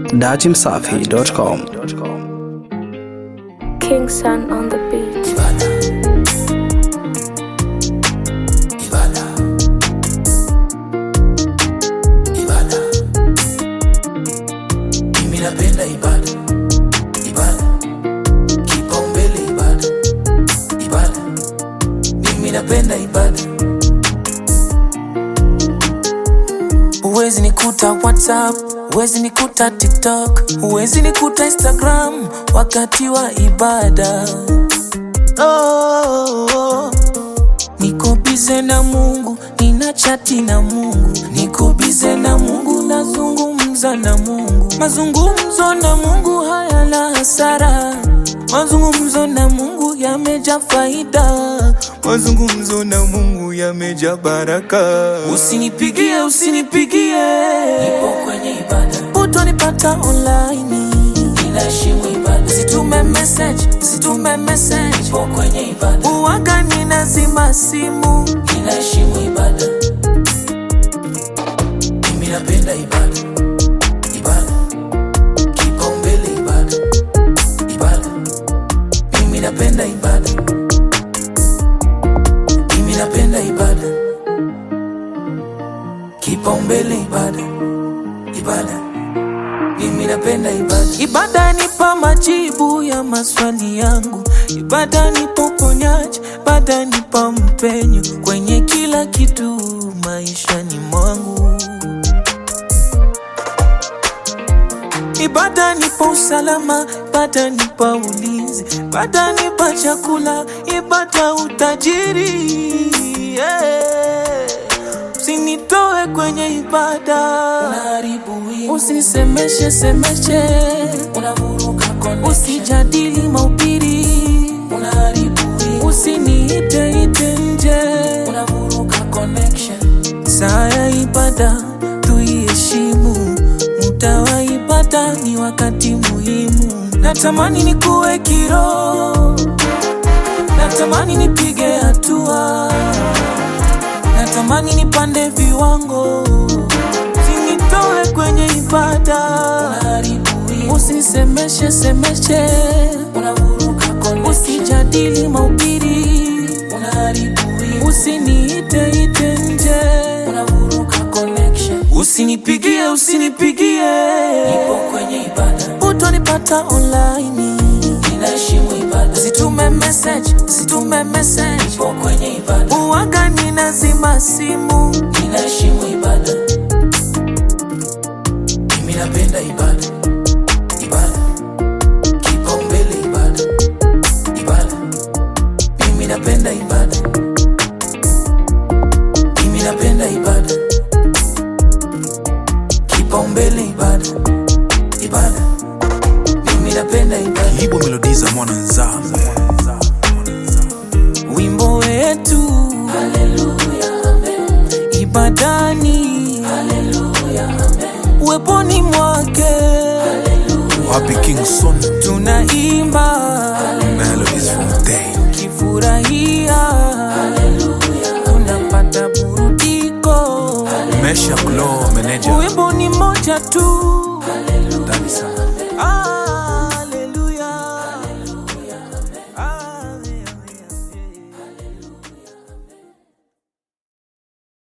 datimsafi.com. King Sun on the beat. Mimi napenda ibada, ibada, kipaumbele ibada, ibada. Mimi napenda ibada. Huwezi nikuta WhatsApp, huwezi nikuta TikTok, huwezi nikuta Instagram wakati wa ibada. Oh, oh. Niko bize na Mungu, nina chati na Mungu, niko bize na Mungu, nazungumza na Mungu. Mazungumzo na Mungu hayana hasara, mazungumzo na Mungu yameja faida, mazungumzo na Mungu yameja baraka. Usinipigie, usinipigie, nipo kwenye ibada, utonipata online ninaheshimu ibada. Usitume message, usitume message, nipo kwenye ibada. Uwaga ninazima simu, ninaheshimu ibada. Mimi napenda ibada, ibada, kipaumbele ibada, ibada. Mimi napenda ibada, mimi napenda ibada, kipaumbele ibada, ibada. Mimi napenda ibada. Ibada nipa majibu ya maswali yangu, ibada nipa uponyaji, ibada nipa mpenyo kwenye kila kitu maishani mwangu. Ibada nipa usalama, ibada nipa ulinzi, ibada nipa chakula, ibada utajiri. Yeah. Usinitoe kwenye ibada, usinisemeshe semeshe, usijadili mahubiri, usiniite ite nje, saa ya ibada tuiheshimu, muda wa ibada ni wakati muhimu. Natamani nikuwe kiroho, natamani nipige hatua natamani nipande viwango, usinitoe kwenye ibada, usinisemeshe semeshe, usijadili mahubiri, usiniite ite nje, usinipigie usinipigie, utonipata online ninaheshimu ibada. Usitume message, usitume message. Nipo kwenye ibada. Uwaga ninazima simu. Ninaheshimu ibada. Mimi napenda ibada. Ibada. Kipaumbele ibada. Ibada. Mimi napenda ibada. Mimi napenda ibada. Kipaumbele ibada. Ibada. Mimi napenda ibada. Ibo melodi za mwana nzambe wimbo wetu ibadani uweponi mwake wapi King Son tunaimba melodies from day kifurahia tunapata burudiko Mesha Glow manager wimbo ni moja tu ndani sana ah.